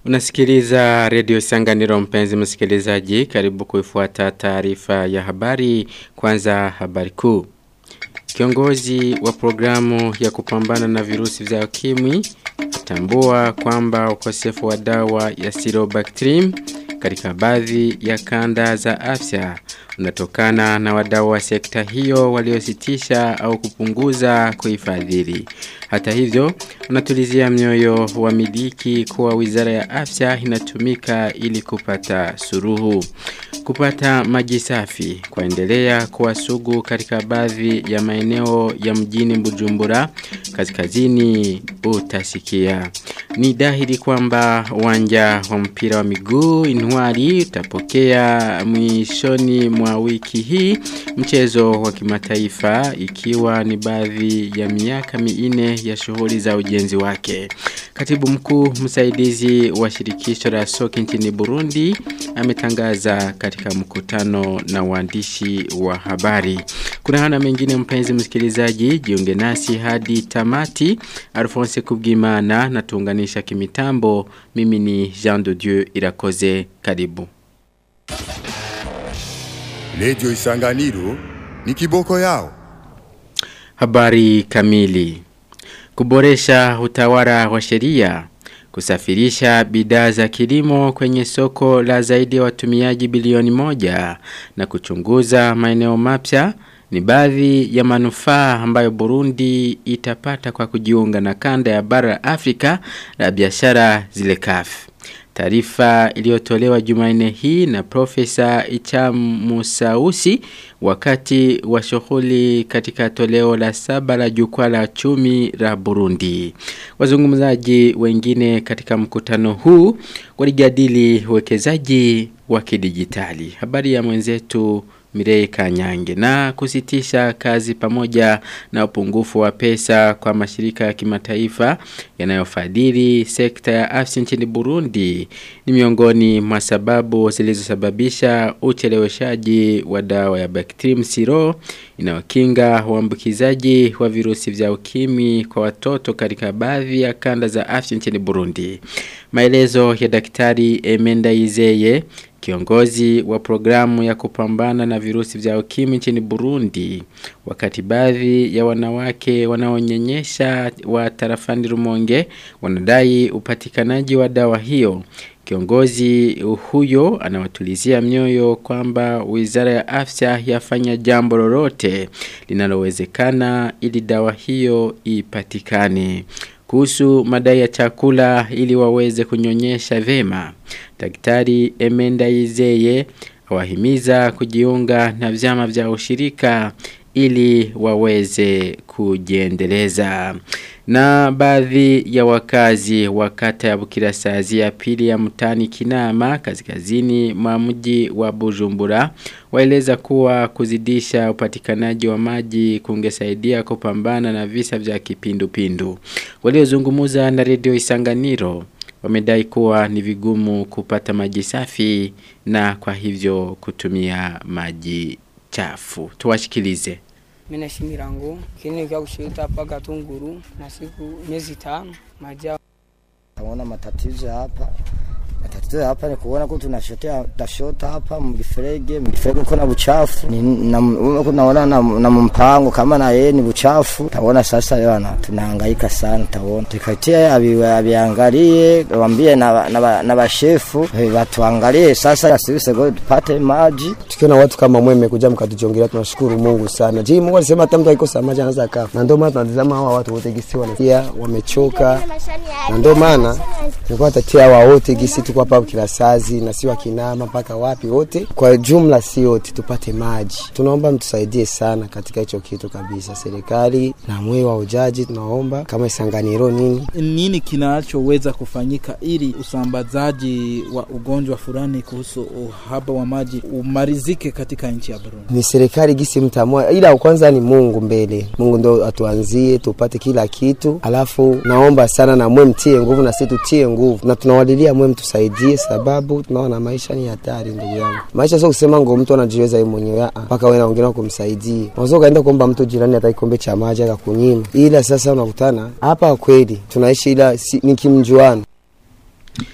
Unasikiliza redio Sanganiro mpenzi msikilizaji karibu kuifuata taarifa ya habari kwanza habari kuu. Kiongozi wa programu ya kupambana na virusi vya ukimwi atambua kwamba ukosefu wa dawa ya Sirobactrim katika baadhi ya kanda za afya unatokana na wadau wa sekta hiyo waliositisha au kupunguza kuifadhili. Hata hivyo, unatulizia mioyo wa miliki kuwa wizara ya afya inatumika ili kupata suruhu. Kupata maji safi kuendelea kuwa sugu katika baadhi ya maeneo ya mjini Bujumbura kaskazini utasikia. Ni dhahiri kwamba uwanja wa mpira wa miguu Inwari utapokea mwishoni mwa wiki hii mchezo wa kimataifa ikiwa ni baadhi ya miaka minne ya shughuli za ujenzi wake. Katibu mkuu msaidizi wa shirikisho la soka nchini Burundi ametangaza katika mkutano na waandishi wa habari. Kuna hana mengine mpenzi msikilizaji, jiunge nasi hadi tamati. Alphonse Kubwimana na tuunganisha kimitambo. Mimi ni Jean de Dieu Irakoze. Karibu. Radio Isanganiro ni kiboko yao. Habari kamili. Kuboresha utawala wa sheria kusafirisha bidhaa za kilimo kwenye soko la zaidi ya watumiaji bilioni moja na kuchunguza maeneo mapya ni baadhi ya manufaa ambayo Burundi itapata kwa kujiunga na kanda ya bara Afrika la biashara zile kafu. Taarifa iliyotolewa Jumanne hii na Profesa Icham Musausi wakati wa shughuli katika toleo la saba la jukwaa la chumi la Burundi. Wazungumzaji wengine katika mkutano huu walijadili uwekezaji wa kidijitali. Habari ya mwenzetu Mirei Kanyange na kusitisha kazi pamoja na upungufu wa pesa kwa mashirika ya kimataifa yanayofadhili sekta ya afya nchini Burundi ni miongoni mwa sababu zilizosababisha ucheleweshaji wa dawa ya Bactrim Siro inayokinga uambukizaji wa virusi vya ukimwi kwa watoto katika baadhi ya kanda za afya nchini Burundi. Maelezo ya daktari Emenda Izeye Kiongozi wa programu ya kupambana na virusi vya ukimwi nchini Burundi wakati baadhi ya wanawake wanaonyonyesha wa tarafani Rumonge wanadai upatikanaji wa dawa hiyo. Kiongozi huyo anawatulizia mioyo kwamba Wizara ya Afya yafanya jambo lolote linalowezekana ili dawa hiyo ipatikane kuhusu madai ya chakula ili waweze kunyonyesha vema. Daktari Emenda Izeye awahimiza kujiunga na vyama vya ushirika ili waweze kujiendeleza. Na baadhi ya wakazi wa kata ya Bukirasazi ya pili ya mtani Kinama kaskazini mwa mji wa Bujumbura waeleza kuwa kuzidisha upatikanaji wa maji kungesaidia kupambana na visa vya kipindupindu. Waliozungumza na redio Isanganiro wamedai kuwa ni vigumu kupata maji safi na kwa hivyo kutumia maji chafu. Tuwashikilize. Mimi nashimira ngo kini kwa kushita hapa Gatunguru na siku miezi tano maji Taona matatizo hapa matatizo hapa ni kuona kuwa tunashotea tashota hapa mgiferege mgiferege uko na buchafu ni na naona na, na mpango kama na yeye ni buchafu taona sasa yana tunahangaika sana taona tukatia abiangalie waambie na na, na bashefu watuangalie sasa sisi go tupate maji tukiona watu kama mwe mmekuja mkatujongelea tunashukuru Mungu sana je Mungu alisema hata mtu akikosa maji anaweza kafa na ndio maana tunatazama hawa watu wote gisi wanatia wamechoka na ndio maana tulikuwa tatia hawa wote gisi tuko hapa Kirasazi na si wakinama mpaka wapi wote kwa jumla si wote tupate maji. Tunaomba mtusaidie sana katika hicho kitu kabisa, serikali na mwe wa ujaji tunaomba kama Isanganiro nini nini kinachoweza kufanyika ili usambazaji wa ugonjwa fulani kuhusu uhaba wa maji umarizike katika nchi ya Burundi. Ni serikali gisi mtamua, ila kwanza ni Mungu mbele. Mungu ndo atuanzie tupate kila kitu, alafu naomba sana na mwe mtie nguvu na sisi tutie nguvu, na tunawalilia mwe mtusaidie, sababu tunaona maisha ni hatari, ndugu yangu. Maisha sio kusema ngo mtu anajiweza yeye mwenyewe, mpaka wewe na wengine kumsaidia. Unaweza kaenda kuomba mtu jirani hata kikombe cha maji akakunyima, ila sasa unakutana hapa kweli tunaishi, ila si, ni kimjuano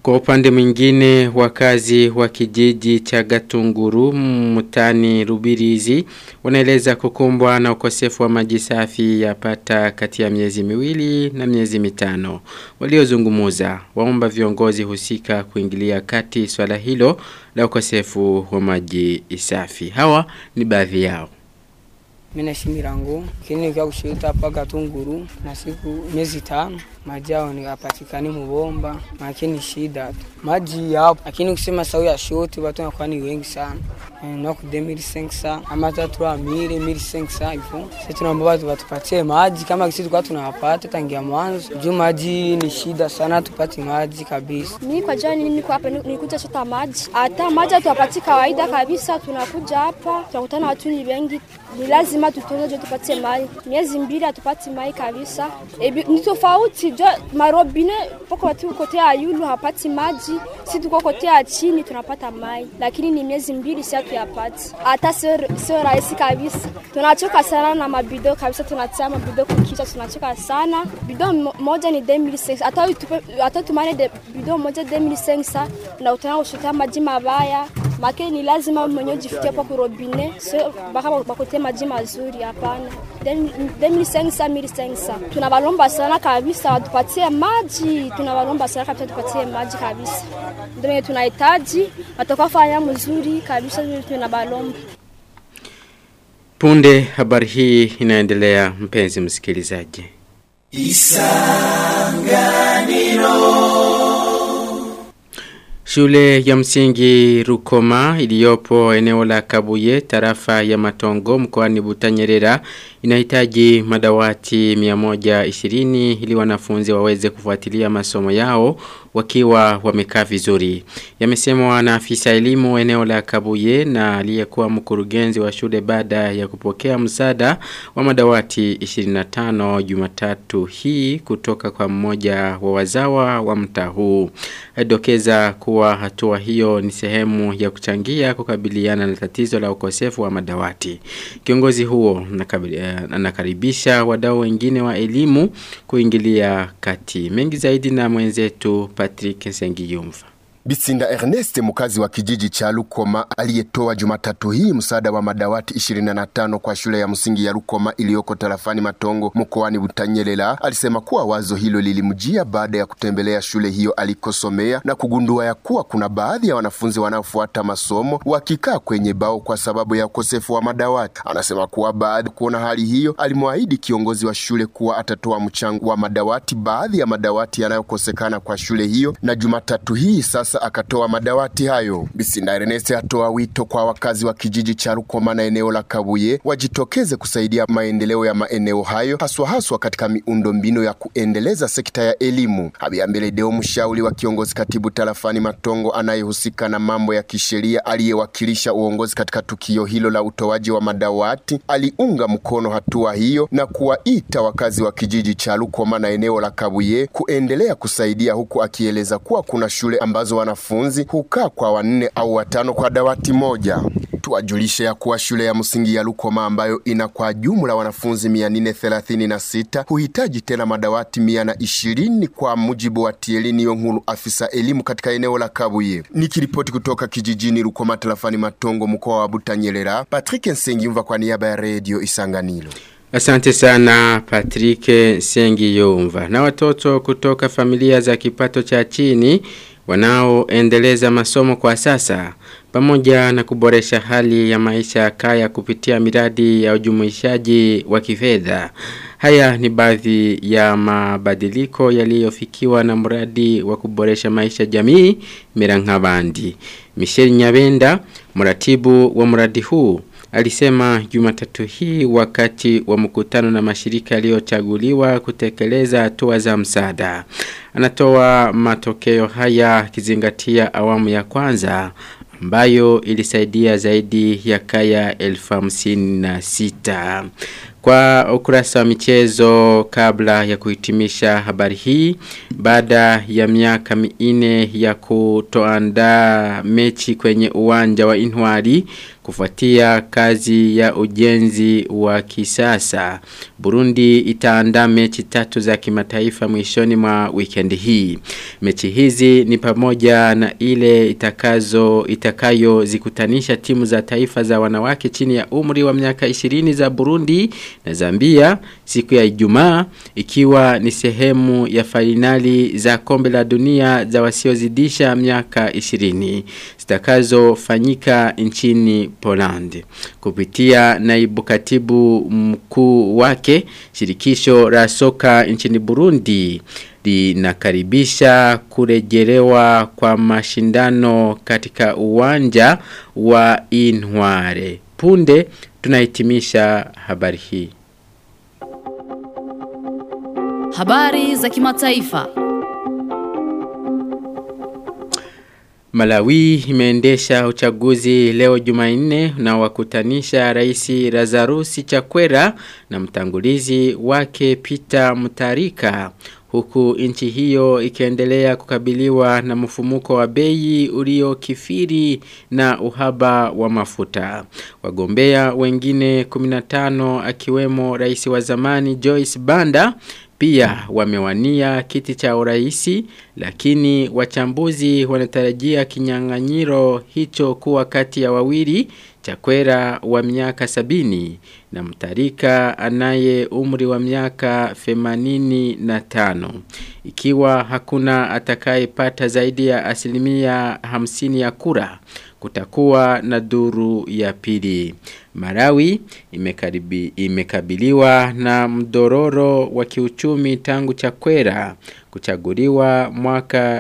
Kwa upande mwingine wakazi wa kijiji cha Gatunguru mtani Rubirizi wanaeleza kukumbwa na ukosefu wa maji safi yapata kati ya miezi miwili na miezi mitano. Waliozungumuza waomba viongozi husika kuingilia kati swala hilo la ukosefu wa maji safi. Hawa ni baadhi yao. Mimi naishi Mirango, lakini nikiwa kushirita hapa Gatunguru na siku miezi tano maji yao ni hapatikani mubomba, lakini shida tu maji yapo, lakini kusema sau ya shoti watu wanakuwa ni wengi sana Eh, na ku 2500 ama tatu wa mili mili 500 hivyo. Sisi tunaomba watu watupatie maji kama sisi tulikuwa tunawapata tangia mwanzo, juu maji ni shida sana, tupate maji kabisa. Mimi kwa jana niko hapa nikuja chota maji. Hata maji hatupati kawaida kabisa, tunakuja hapa tunakutana watu ni wengi, ni lazima tutonze jo tupate maji. Miezi mbili hatupati maji kabisa. E, ni tofauti jo marobine poko watu kote ya yulu hapati maji, si tuko kote ya chini tunapata maji, lakini ni miezi mbili si hatuyapati. Hata sio sio rahisi kabisa. Tunachoka sana na mabido kabisa, tunatia mabido kukicha, tunachoka sana. Bido mo- moja ni 2006 hata utupe hata tumane de bido moja 2005 na utana kushika maji mabaya make ni lazima mwenyewe ujifikie hapo kurobine sio baka bakote maji mazuri hapana 2005 1500 tunabalomba sana kabisa watupatie maji tunabalomba sana kabisa tupatie maji kabisa ndio tunahitaji watakafanya mzuri kabisa ndio tunabalomba Punde habari hii inaendelea mpenzi msikilizaji. Shule ya msingi Rukoma iliyopo eneo la Kabuye tarafa ya Matongo mkoani Butanyerera inahitaji madawati 120 ili wanafunzi waweze kufuatilia masomo yao wakiwa wamekaa vizuri. Yamesemwa na afisa elimu eneo la Kabuye na aliyekuwa mkurugenzi wa shule baada ya kupokea msaada wa madawati 25 Jumatatu hii kutoka kwa mmoja wa wazawa wa mtaa huu. Adokeza kuwa hatua hiyo ni sehemu ya kuchangia kukabiliana na tatizo la ukosefu wa madawati. Kiongozi huo nakabili- eh, anakaribisha wadau wengine wa elimu kuingilia kati. Mengi zaidi na mwenzetu Patrick Sengiyumva. Bisinda Ernest mkazi wa kijiji cha Lukoma aliyetoa Jumatatu hii msaada wa madawati 25 kwa shule ya msingi ya Lukoma iliyoko tarafani Matongo mkoani Butanyelela alisema kuwa wazo hilo lilimjia baada ya kutembelea shule hiyo alikosomea na kugundua ya kuwa kuna baadhi ya wanafunzi wanaofuata masomo wakikaa kwenye bao kwa sababu ya ukosefu wa madawati. Anasema kuwa baada kuona hali hiyo alimwahidi kiongozi wa shule kuwa atatoa mchango wa madawati baadhi ya madawati yanayokosekana kwa shule hiyo na Jumatatu hii sasa akatoa madawati hayo. Bisinda Ernest atoa wito kwa wakazi wa kijiji cha Rukoma na eneo la Kabuye wajitokeze kusaidia maendeleo ya maeneo hayo haswa haswa katika miundo mbinu ya kuendeleza sekta ya elimu. Abiambele Deo mshauri wa kiongozi katibu tarafani Matongo anayehusika na mambo ya kisheria aliyewakilisha uongozi katika tukio hilo la utoaji wa madawati aliunga mkono hatua hiyo na kuwaita wakazi wa kijiji cha Rukoma na eneo la Kabuye kuendelea kusaidia huku akieleza kuwa kuna shule ambazo wanafunzi hukaa kwa wanne au watano kwa dawati moja. Tuwajulishe ya kuwa shule ya msingi ya Lukoma ambayo ina kwa jumla wanafunzi 436 huhitaji tena madawati 120 kwa mujibu wa Tielini Yonkuru, afisa elimu katika eneo la Kabuye. Nikiripoti kutoka kijijini Lukoma, tarafani Matongo, mkoa wa Butanyerera, Patrick Nsengimva kwa niaba ya redio Isanganiro. Asante sana Patrick Sengiyumva. Na watoto kutoka familia za kipato cha chini wanaoendeleza masomo kwa sasa pamoja na kuboresha hali ya maisha ya kaya kupitia miradi ya ujumuishaji wa kifedha. Haya ni baadhi ya mabadiliko yaliyofikiwa na mradi wa kuboresha maisha jamii Mirangabandi. Michelle Nyabenda, mratibu wa mradi huu, alisema Jumatatu hii wakati wa mkutano na mashirika yaliyochaguliwa kutekeleza hatua za msaada. Anatoa matokeo haya kizingatia awamu ya kwanza ambayo ilisaidia zaidi ya kaya elfu hamsini na sita. Kwa ukurasa wa michezo kabla ya kuhitimisha habari hii baada ya miaka minne ya kutoandaa mechi kwenye uwanja wa Inwari kufuatia kazi ya ujenzi wa kisasa Burundi itaandaa mechi tatu za kimataifa mwishoni mwa weekend hii mechi hizi ni pamoja na ile itakazo itakayo zikutanisha timu za taifa za wanawake chini ya umri wa miaka 20 za Burundi na Zambia siku ya Ijumaa ikiwa ni sehemu ya fainali za kombe la dunia za wasiozidisha miaka 20 zitakazofanyika nchini Poland kupitia naibu katibu mkuu wake shirikisho la soka nchini Burundi linakaribisha kurejelewa kwa mashindano katika uwanja wa Inware punde tunahitimisha habari hii Habari za kimataifa. Malawi imeendesha uchaguzi leo Jumanne na wakutanisha Rais Lazarus Chakwera na mtangulizi wake Peter Mutarika huku nchi hiyo ikiendelea kukabiliwa na mfumuko wa bei uliokifiri na uhaba wa mafuta. Wagombea wengine 15 akiwemo rais wa zamani Joyce Banda pia wamewania kiti cha uraisi lakini wachambuzi wanatarajia kinyang'anyiro hicho kuwa kati ya wawili Chakwera wa miaka sabini na mtarika anaye umri wa miaka femanini na tano. Ikiwa hakuna atakayepata zaidi ya asilimia hamsini ya kura, kutakuwa na duru ya pili. Marawi imekaribi, imekabiliwa na mdororo wa kiuchumi tangu Chakwera kuchaguliwa mwaka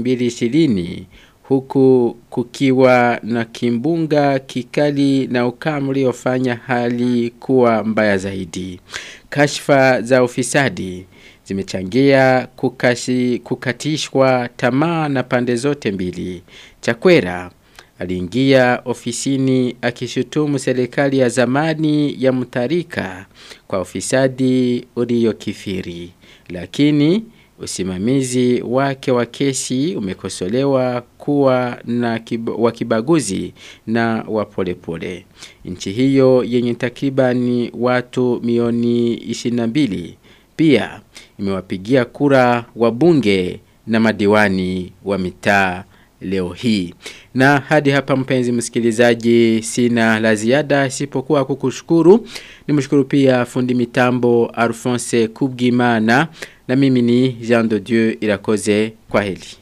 2020 huku kukiwa na kimbunga kikali na ukame uliofanya hali kuwa mbaya zaidi. Kashfa za ufisadi zimechangia kukashi, kukatishwa tamaa na pande zote mbili. Chakwera aliingia ofisini akishutumu serikali ya zamani ya Mutarika kwa ufisadi uliokithiri. Lakini usimamizi wake wa kesi umekosolewa kuwa na kib wakibaguzi na wapolepole. Nchi hiyo yenye takribani watu milioni 22 pia imewapigia kura wabunge na madiwani wa mitaa leo hii. Na hadi hapa mpenzi msikilizaji sina la ziada isipokuwa kukushukuru. Nimshukuru pia fundi mitambo Alphonse Kubgimana na mimi ni Jean de Dieu Irakoze kwa heli.